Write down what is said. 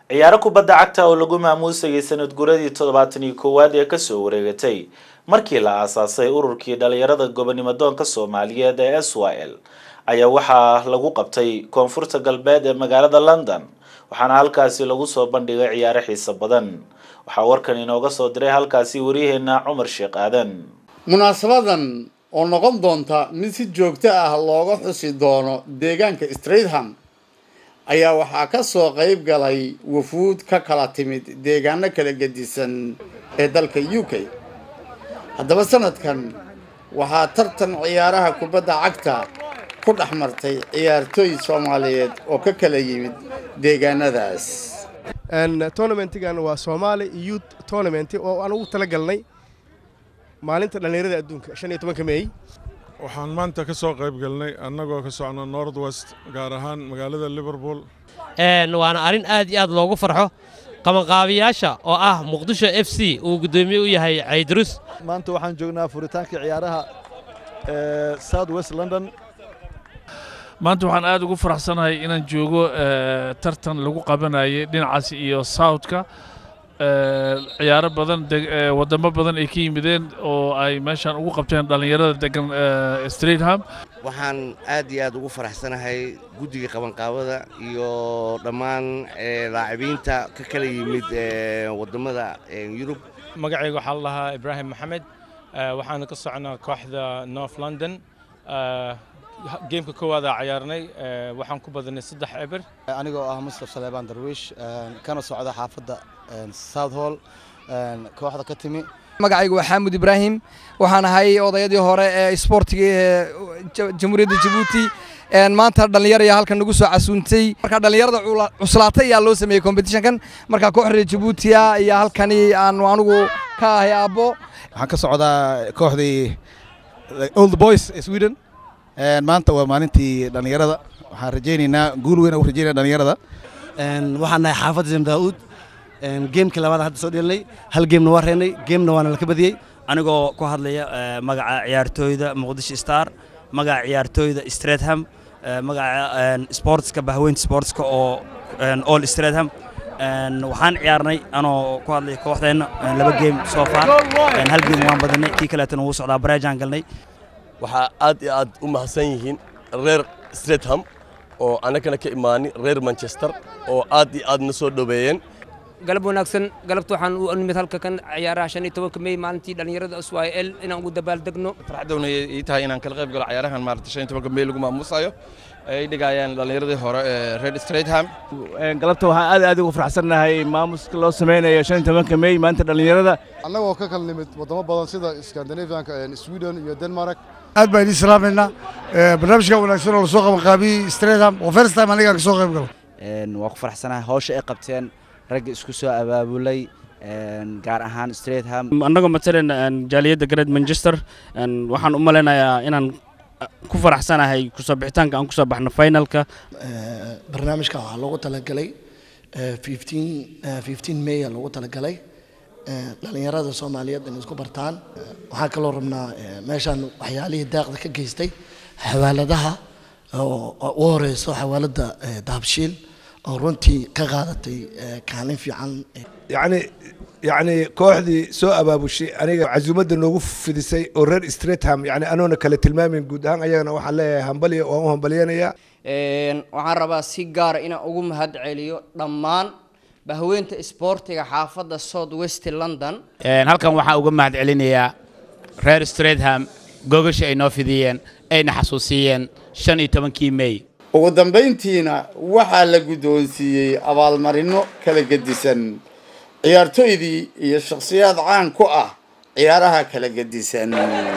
ciyaaro kubadda cagta oo lagu maamuusayay sanad guradii toddobaatan iyo koowaad ee kasoo wareegatay markii la aasaasay ururkii dhalinyarada gobonimo doonka soomaaliyeed ee s y l ayaa waxaa lagu qabtay koonfurta galbeed ee magaalada london waxaana halkaasi lagu soo bandhigay ciyaaro xiiso badan waxaa warkan inooga soo diray halkaasi waryaheena cumar sheekh aadan munaasabadan oo noqon doonta mid si joogto ah looga xusi doono deegaanka stratham ayaa waxaa ka soo qayb galay wafuud ka kala timid deegaano kala gedisan ee dalka u k haddaba sanadkan waxaa tartan ciyaaraha kubadda cagta ku dhex martay ciyaartooy soomaaliyeed oo ka kala yimid deegaanadaas tournamentigan waa soomaali youth tournament oo aan ugu tala galnay maalinta dhallinyarada adduunka shan iyo tobanka meey waxaan maanta ka soo qayb galnay annagoo ka socno north west gaar ahaan magaalada liverpool waana arrin aad iyo aad loogu farxo qabanqaabiyaasha oo ah muqdisho f c uu guddoomiye u yahay caydrus maanta waxaan joognaa furitaanka ciyaaraha south west london maanta waxaan aad ugu faraxsanahay inaan joogo tartan lagu qabanayay dhinacaas iyo southka ciyaaro badan wadamo badan ay ka yimideen oo ay meeshaan ugu qabteen dhallinyarada degan stratham waxaan aad iyo aad ugu faraxsanahay guddiga qabanqaabada iyo dhammaan laacibiinta ka kala yimid wadamada yurub magacayga waxaa la lahaa ibraahim maxamed waxaana ka socnaa kooxda north london geemka koowaada cayaarnay waxaan ku badanay saddex eber anigoo ah mustaf saleebaan darwiish kana socda xaafadda south hall kooxda ka timi magacaygu waa xaamud ibraahim waxaan ahay odayadii hore ee isboortiga ee jamhuuriyadda jabuuti maanta dhallinyar ayaa halkan nagu soo casuuntay marka dhallinyarada cuslaatay ayaa loo sameeyey competitionkan marka kooxda jabuutiya ayaa halkani aan anigu ka ahay aabbo waxaan ka socdaa kooxdii old boys ee sweden maanta waa maalintii dhallinyarada waxaan rajaynaynaa guul weyn u rajaynaya dhallinyarada waxaan nahay xaafadda zam daa'uud geemkii labaad hadda soo dhelinay hal geemna waa reennay geemna waana laka badiyey anigoo ku hadlaya magaca ciyaartooyda muqdisho star magaca ciyaartooyda stratham magaca sportska bahweynta sportska oo all stratham waxaan ciyaarnay anoo ku hadlaya kooxdeenna laba geem soo far hal geem waan badinay kii kaleetana wuu socdaa bareejaan galnay waxaa aad iyo aad u mahadsan yihiin reer stratham oo annagana ka imaani reer manchester oo aad iyo aad na soo dhoweeyeen galab wanaagsan galabta waxaan u nimid halka kan ciyaaraha shan iyo tobanka mey maalintii dhallinyarada s y l inaan ugu dabaaldegno farxadowna ii tahay inaan kala qayb galo ciyaarahan maarata shan iyo tobanka mey lagu maamuusayo ay dhigayaan dhallinyaradii hore ee reer stratham galabta waxaan aad aad ugu faraxsannahay maamuska loo samaynayo shan iyo tobanka mey maanta dhallinyarada annagoo ka kala nimid waddamo badan sida scandinavianka sweden iyo denmark aad baan idin salaamayna barnaamijka wanaagsan oo lasoo qabanqaabiyey stratham oo first time aniga ka soo qayb galo waa ku faraxsanahay hawsha ay qabteen ragga isku soo abaabulay gaar ahaan stratham annagoo matalan jaaliyadda gareed manchester waxaan u malaynayaa inaan ku faraxsanahay kusoo bixitaanka aan kusoo baxno finalka barnaamijka waxaa loogu talagalay fifteen may a loogu talagalay dhalinyarada soomaaliyeed inay isku bartaan waxaan kaloo rabnaa meeshaan waxyaalihii daaqda ka geystay xawaaladaha oo u horeyso xawaaladda dahabshiil oo runtii ka qaadatay kaalin fiican yacni yacni kooxdii soo abaabushay aniga casuumadda noogu fidisay oo reer stratham yani anoona kale tilmaamin guud ahaan ayagana waxaan leeyahay hambaliya waan u hambaliyanayaa waxaan rabaa si gaara inaan ugu mahad celiyo dhammaan bahweynta isboortiga xaafadda south west london halkan waxaan uga mahad celinayaa reer stratham gogasha ay noo fidiyeen ayna xasuusiyeen shan iyo tobankii mey ugu dambayntiina waxaa la guddoonsiiyey abaalmarino kala gedisan ciyaartooydii iyo shakhsiyaad caan ku ah ciyaaraha kala gedisan